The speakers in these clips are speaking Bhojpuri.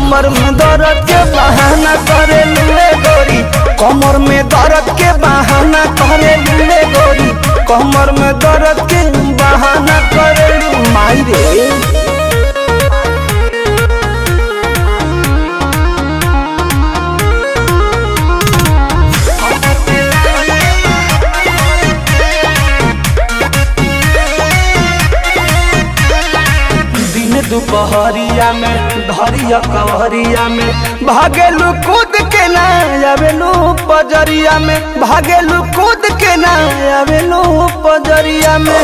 कमर में दर्द के बहाना करे लुए गोरी कमर में दर्द के बहाना करे लुए गोरी कमर में दर्द के बहाना करे लू माई रे दिन दोपहरिया में धरिया कवरिया में भागेलू कूद के ना आवेलू पजरिया में भागेलू कूद के ना आवेलू पजरिया में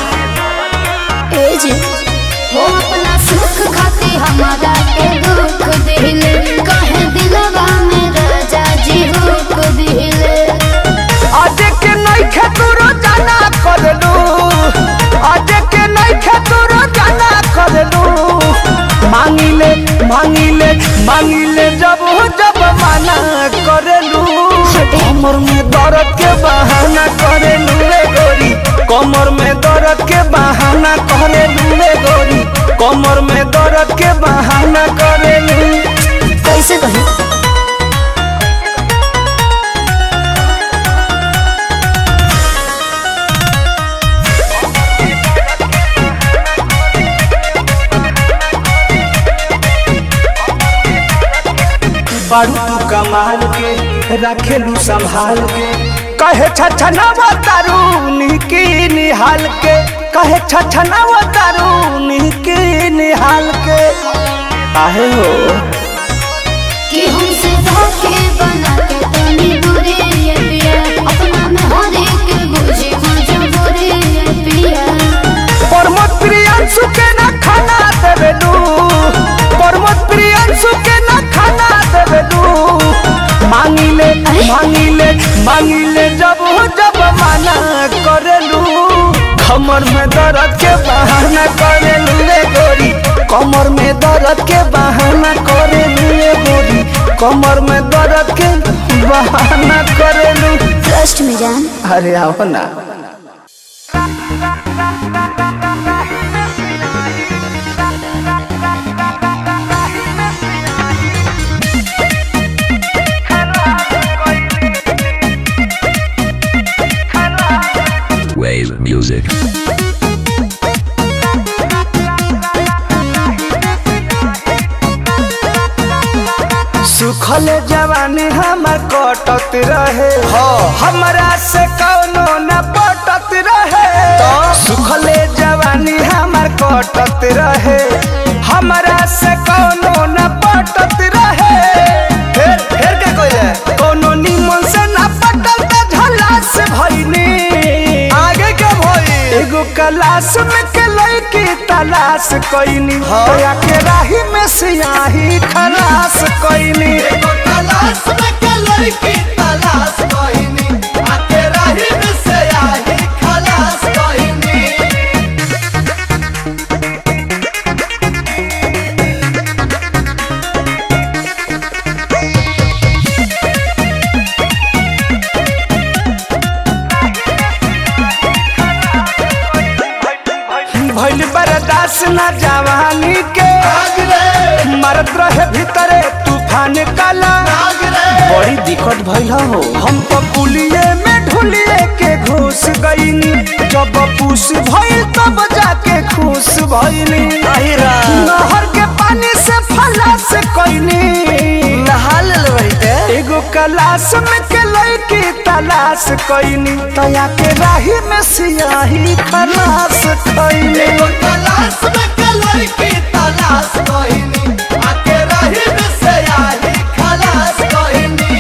ए जी वो अपना सुख खातिर हमारा के दुख दिले कहे दिलवा में राजा जी हुक दिले आज के नहीं खेतुरो जाना करलू आज के नहीं खेतुरो जाना करलू मांगिले मांगिले मांगिले जब जब माना करलू कमर में दर्द के बहाना करेलू रे गोरी कमर में दर्द के बहाना करेलू रे गोरी कमर में दर्द के बहाना करेलू कैसे कहे बारू तू कमाल के रखेलू संभाल के कहे छछनावा तारू निकी निहाल के कहे छछनावा तारू निकी निहाल के आहे हो कि हमसे धोखे बना के तनी दूरी ये पिया अपना में हर एक बुझे मजबूरी ये पिया प्रमोद प्रियांशु के ना खाना देवेलू प्रमोद प्रियांशु के ना खाना देवेलू मांगिले मांगिले मांगिले जब जब माना करेलू कमर में दर्द के बहाना करेलू रे गोरी कमर में दर्द के बहाना करेलू रे गोरी कमर में दर्द के बहाना करेलू ट्रस्ट में जान अरे आओ ना Wave music. सुखल जवानी हमर कटत रहे हमरा से कौनो न पटत रहे सुखल जवानी हमर कटत रहे हमरा से कौनो न पटत रहे फिर फिर के कोई कोनो निमन से न पटल त झला से भइनी आगे के भई एगो क्लास में के लड़की तलाश कइनी होया के राही में सियाही खलास कइनी एगो तलाश में के लड़की तलाश कइनी आके राही में सियाही खलास कइनी भइल बर्दाश्त न जवानी के मरत रहे भीतरे तूफान काला बड़ी दिक्कत भइल हो हम तो पुलिये में ढुलिए के घुस गईनी जब पूस भइल तब जाके खुश भइनी नहर के पानी से फला से कईनी नहा ले एगो कलाश में के लड़की तलाश कईनी तया के राही में सियाही खलास कईनी एगो कलाश में के लड़की तलाश कईनी आके राही में सियाही खलास कईनी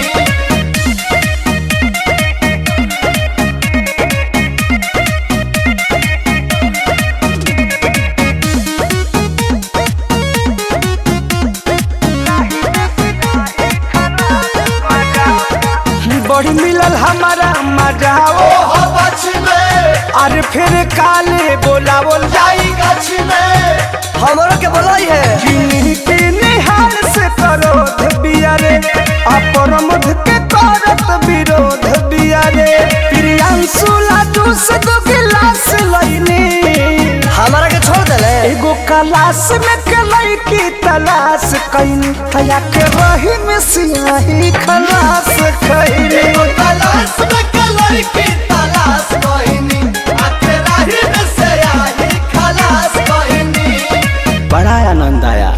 बड़ी मिलल हमारा मजा ओ अरे फिर काले बोलावल जाई गछ में हमरो के बोलाई है किन्हीं किन्हीं हाल से करोध बियारे अपरमध के करत विरोध बियारे प्रियांशु लाडू से दो गिलास लईनी हमारा के छोड़ देले एगो कलास में के लईकी तलाश कैनी तया के रही में सियाही खलास कैनी तलाश में कलर की तलाश कोइनी आते राही में से आई खलास कोइनी बड़ा आनंद आया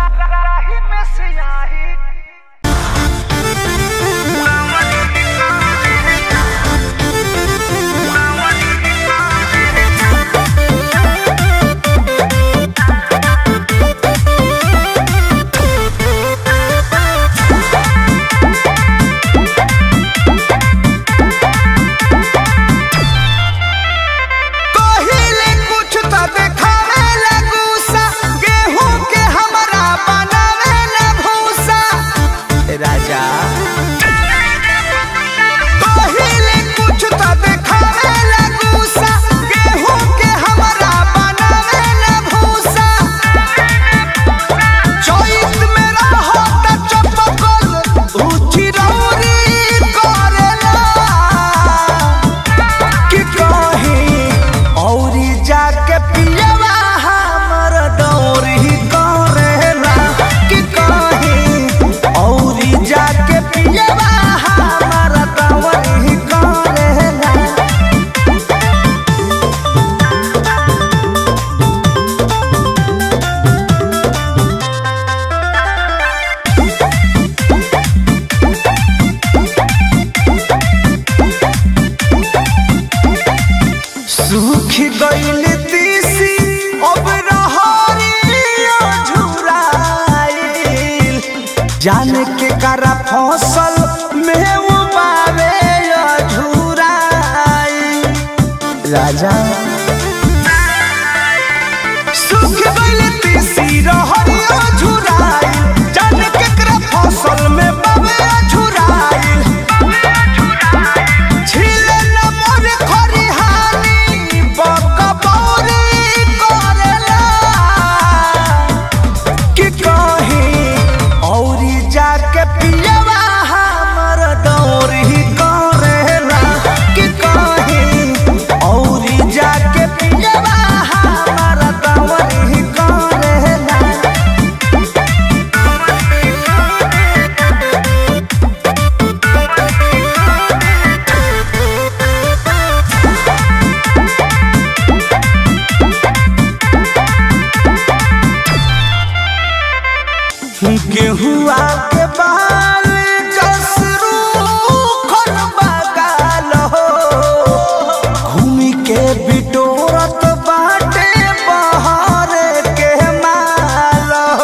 पहिले कुछ तो देखावे ला गुस्सा गेहूं के हमरा बनावे ला भूसा राजा पहिले कुछ तो देखावे ला गुस्सा गेहूं के हमरा बनावे ला भूसा चोइस में रहो त चपकल ऊंची रौरी करेला कि कहीं औरी जाके पियवा हमर दौरी करेला कि कहीं औरी जाके पियवा हमर दौरी करेला सूख गइल तीसी अब रहरिया झुराइल जाने के करा फसल में उबावे झुराइल राजा सूख गइल तीसी रहरिया झुराइल जाने के करा फसल में बावे झुराइल छिले न मोर खरिहानी बकबौरी करेला कि कहीं औरी जाके पियवा हमर दौरी करेला कि कहीं औरी जाके पियवा हमर दौरी करेला गेहुआ के बाल कसरू खन बगाल हो घूमी के बिटोरत बाटे बहर के माल हो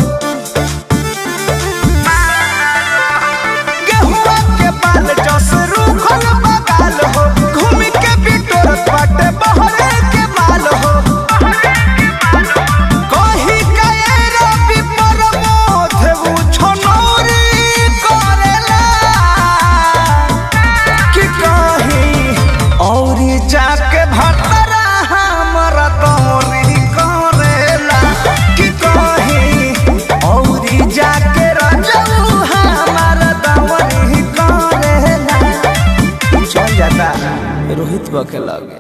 गेहुआ के बाल जसरू खन बगाल हो घूमी के बिटोरत बाटे बहर के माल हो कही कए रवि प्रमोद उ छनौरी करेला कि कही औरी जाके भतरा हमर दौरी करेला कि कही औरी जाके रजऊ हमर दौरी करेला चल जाता रोहित बके लगे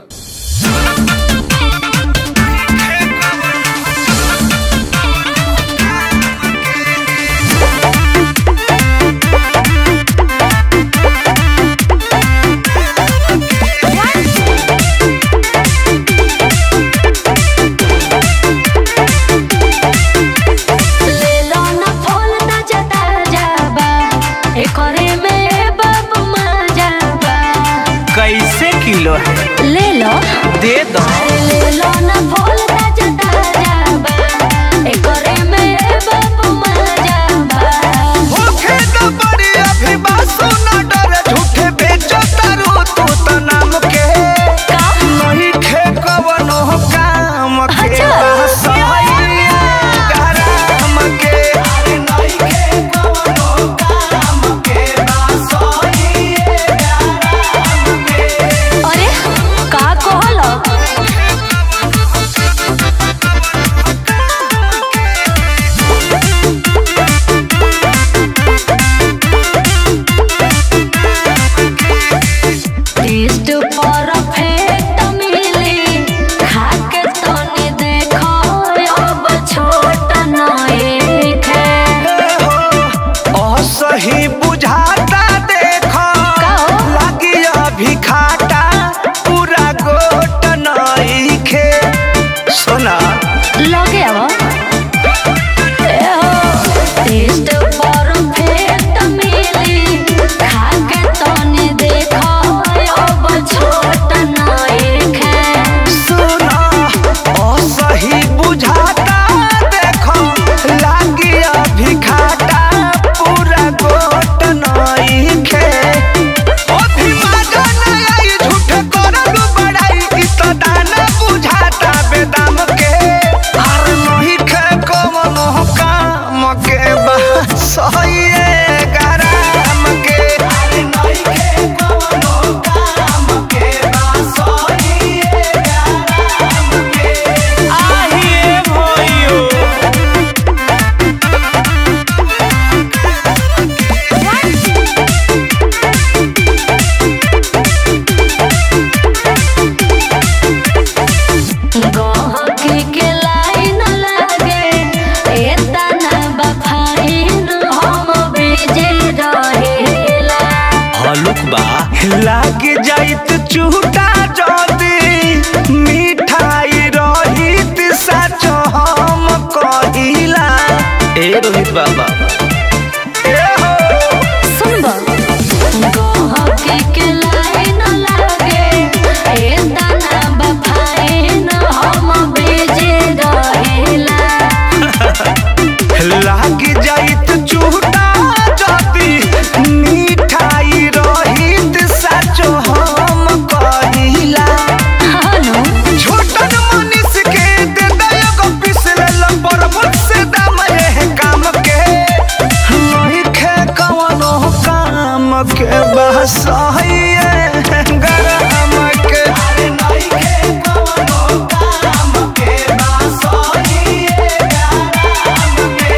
लेलो ना फूल ताजा ताजा बा एकरे में बाबू मजा बा कैसे किलो है ले लो दे दो ले लो ना फूल ताजा ताजा बा एकरे में बाबू मजा बा होखे तो बड़ी अभिबासु न डरे झूठे बेचो तारू तू तो नाम के का नहीं खे कवनो काम के अच्छा। बहसैया गरम के नहीं खे कवनो काम के बहसैया गरम के अरे का कहलो चूटा जदी मिठाई रहित सच हम कहिला ए रोहित बाबा ए हो सुनबा गहके के लाइन लागे ए दाना बफाए न हम बेजे रहेला लाग जाइत चूटा जदी मिठाई रहित सच हम कहिला हानो छोटन मनीष के दे दयो पिसले लंबर मुझसे दाम रे काम के नहीं खे कवनो काम के बस गरम के नहीं खे कवनो काम के बस गरम के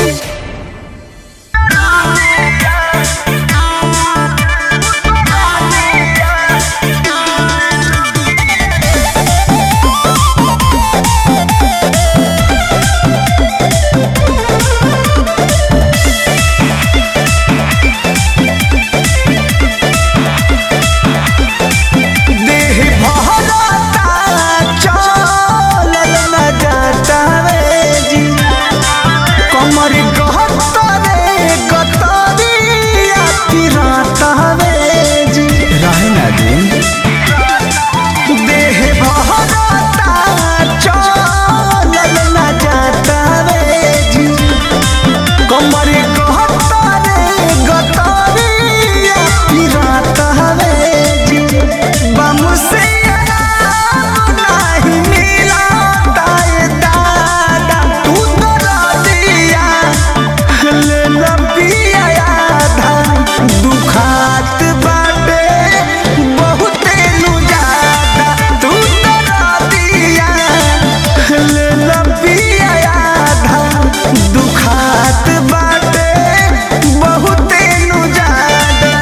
देह भरता चलल न जाता रे जी कमर गहता रे गतरिया फिरता रे जी रहे ना दिन देह भरता चलल न जाता रे जी कमर गहता रे गतरिया फिरता रे जी बम से आराम नाही मिला दाए दादा तू तो दिया ले लपिया आधा दुखात बाटे बहुते नु ज्यादा तू तो दिया ले लपिया आधा दुखात बाटे बहुते नु ज्यादा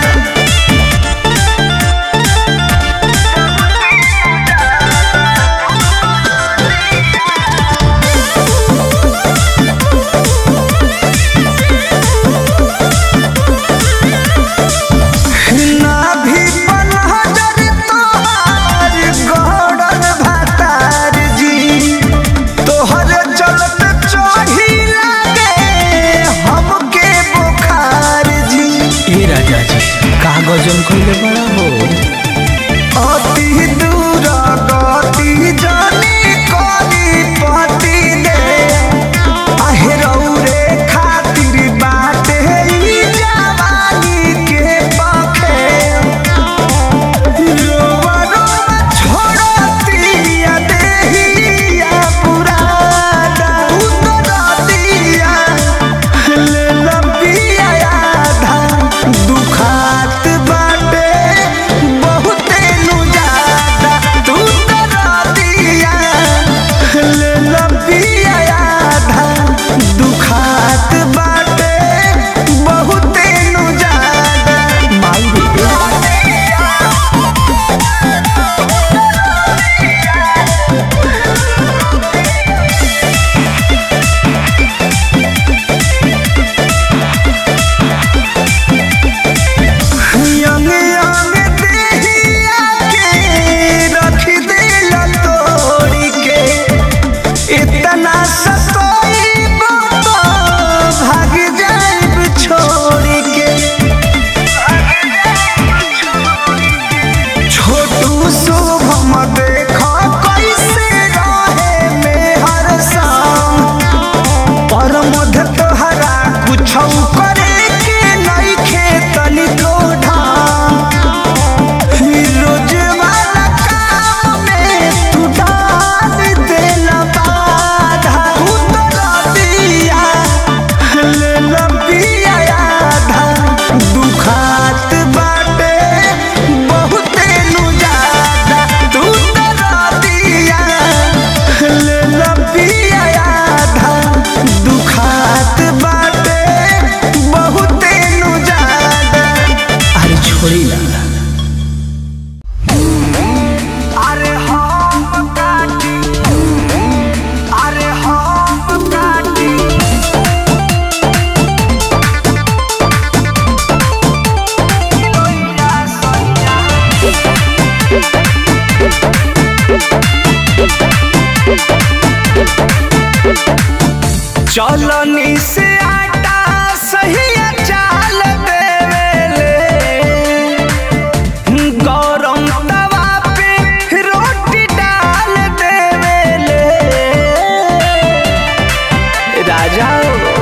ना भी पनहजर तोहार गौड़न भातार जी तोहर चलत चढ़ी लागे हमके बुखार जी ए राजा जी कागजन कइले बड़ा हो अति दूर गति जानी करी पति दे आहेरौ रे खातिर बाटे ई जवानी के पखे रोवा रोवा छोड़तिया देहिया पुराना उतरतिया ले लंबिया आधा दुखात बाटे बहुते नु ज्यादा तू तरतिया ले लंबिया आधा दुखात बाटे बहुते नु ज्यादा माई यंग यंग देहिया के रख दिल तोड़ी के इतना सतोई तो भाग जाइब छोड़ के छोटू शुभम देखा कैसे रहे में हर शाम पर मध तोहरा कुछ करे के नहीं खेतनी को रोज वाला काम में तू डाल देला बाधा तू तो दिया ले लंबिया आधा दुखात बाटे बहुते नु ज्यादा तू तो दिया ले लंबिया आधा दुखात बाटे बहुते नु ज्यादा अरे छोड़ी ना अरे हम काटी अरे हम काटी चलनी से आटा सही चाल देवेले गरम तवा पे रोटी डाल देवेले राजा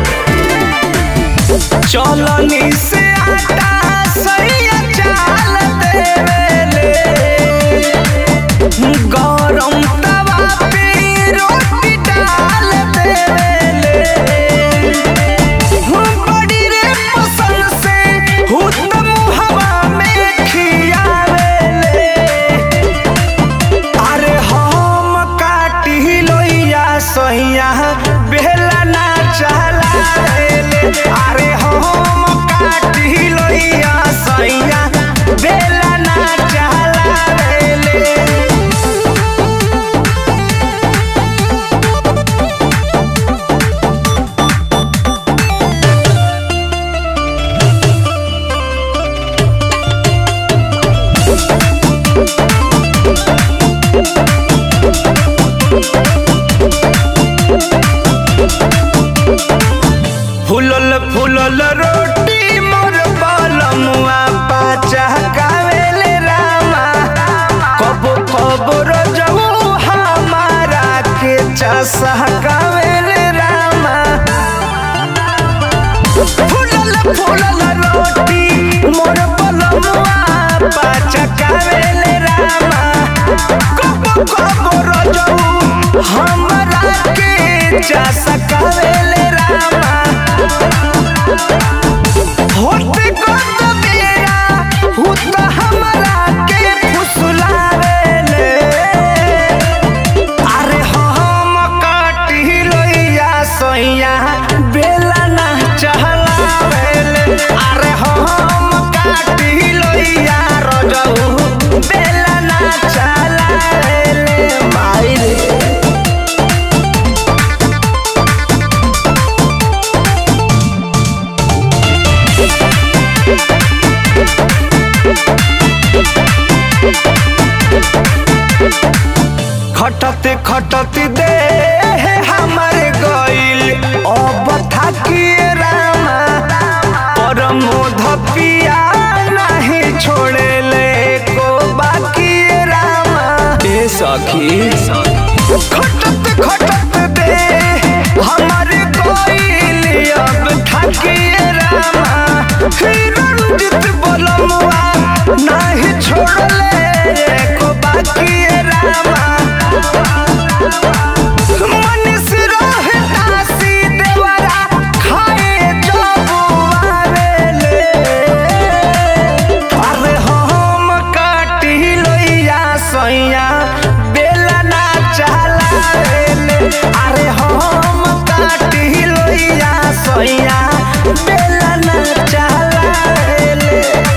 चलनी से आटा सही चाल देवेले गरम तवा पे रोटी डाल देवेले बड़ी रे पसंद से हुतम हवा में खियावेले अरे हम काटी लोइया सैया बेला ना चलावेले अरे हम काटी लोइया सैया बेला ना चलावेले फुलल फुलल रोटी मोर बलमुआ पाचा कावेले रामा कबो कबो रजऊ हमारा के चसा कावेले रामा फुलल फुलल रोटी मोर बलमुआ पाचा कावेले रामा कबो कबो रजऊ हमारा के चसा कावेले रामा होते कत बेरा हुत हमरा के फुसलावेले अरे हम काटी लोइया सैया बेला ना चहलावेले अरे हम काटी लोइया रजऊ बेला ना चलावेले माई रे खटते खटते दे हमारे गइल अब थाकिए रामा परमोध पिया नहीं छोड़ेले को बाकी रामा ए सखी खटते खटते दे हमारे गइल अब थाकिए रामा फिर रंजित बोलमुआ नहीं छोड़ले को बाकी रामा मनीष रहे दासी देवरा खाए जबुआरेले अरे हम काटी लोइया सैया बेला ना चलावेले अरे हम काटी लोइया सैया बेला ना चलावेले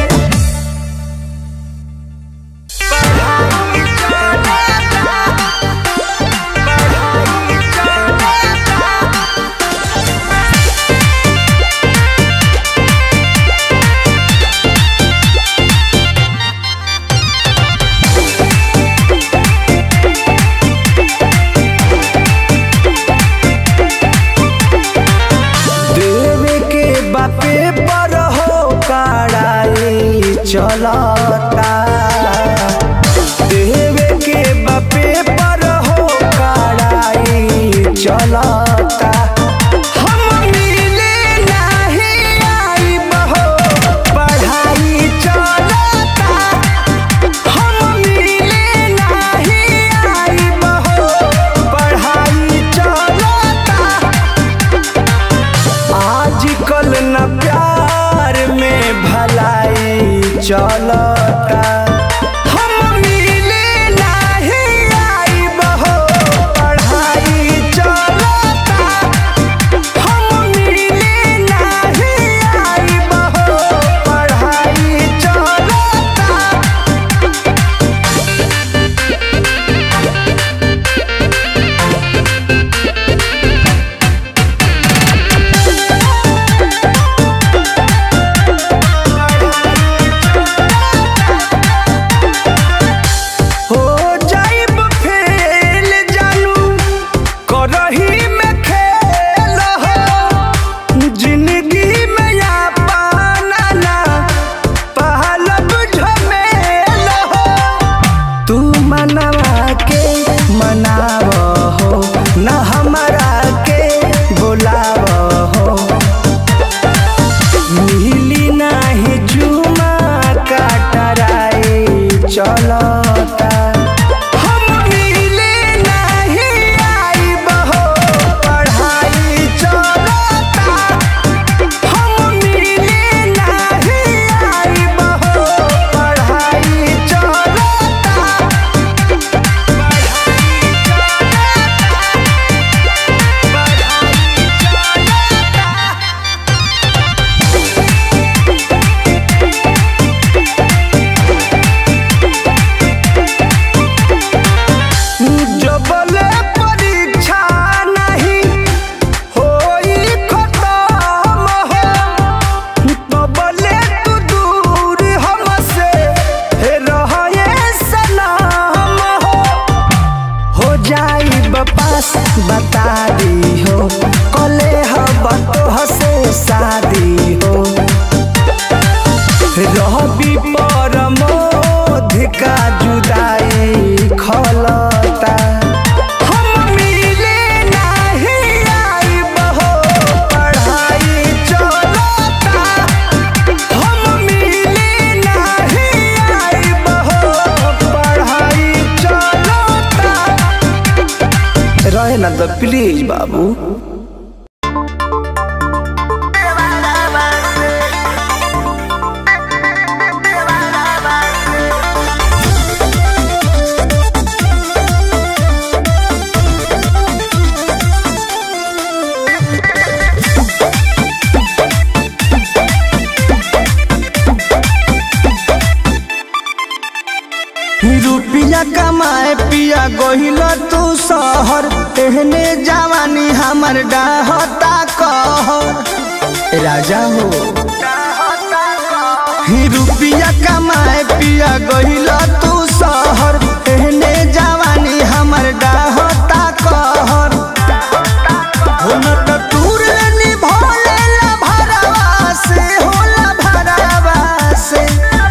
देवे के बापे पर हो कड़ाई चलता देवे के बापे पर हो कड़ाई चलता हम मिले नहीं आइब हो, पढ़ाई चलता हम मिले नहीं आइब हो, पढ़ाई चलता आजकल न प्यार में भलाई चलता हम मिले नहीं आइब हो, पढ़ाई चलता हम मिले नहीं आइब हो, पढ़ाई चलता Thank रवि परमोध का जुदाई खलता हम मिले नहीं आइब हो पढ़ाई चलता हम मिले नहीं आइब हो पढ़ाई चलता रहे ना तो प्लीज बाबू रुपिया कमाए पिया गहिल तू शहर एहने जवानी हमर डाहता कहर राजा हो ही रुपिया कमाए पिया गहिल तू शहर एहने जवानी हमर डाहता कहर हो न त तूर निभोले ला भरवा से होला भरवा से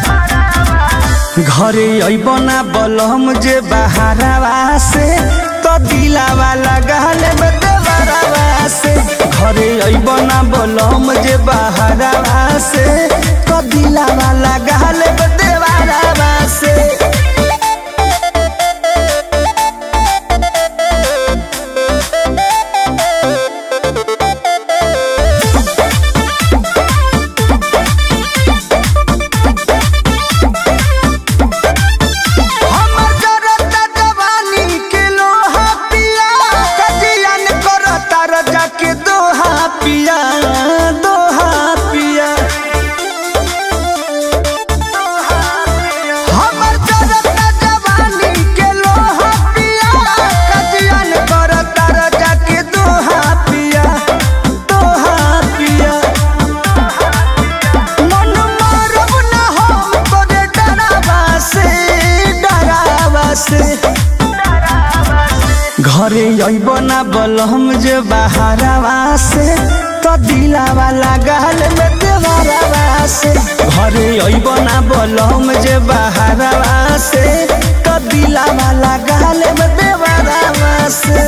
घरे अबना बलम जे बहारवा से तो दिलावा लगाल में देवरवा से घरे अबना बलम जे बहारवा से तो दिलावा लगाल में देवरवा से हमर जरता जवानी के लोहा पिया कजियन करता रजा के दोहा पिया दोहा पिया हमर जरता जवानी के लोहा पिया कजियन करता रजा के दोहा पिया दोहा पिया मन मारब ना हम तोरे डरावा से डरावा से घरे अइब ना बलम जे बहारवा से तो दिलावा लगाल में देवरवा से घरे अइब ना बलम जे बहारवा से तो दिलावा लगाल में देवरवा से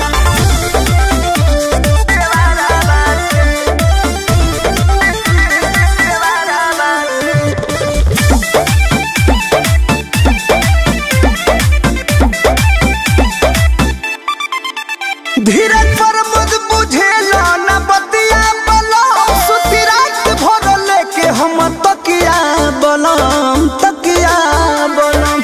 धीरज पर मुझ बुझेला न बतिया बलम सुती रात भर लेके हम तकिया बलम तकिया बलम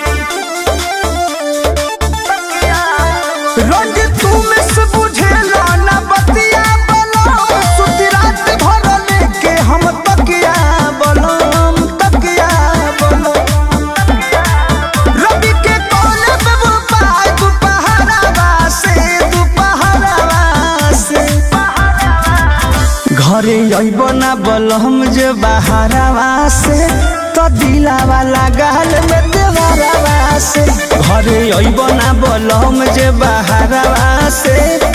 रंग तू में से बुझेला न बतिया बलम सुती रात भर लेके हम तकिया बलम तकिया बलम रवि के कोने में वो पाय दुपहरावा से दुपहरावा से घरे अइब ना बलम जे बहारवा से तो दिलावा लगाल में देवरवा से घरे अइब ना बलम जे बहारवा से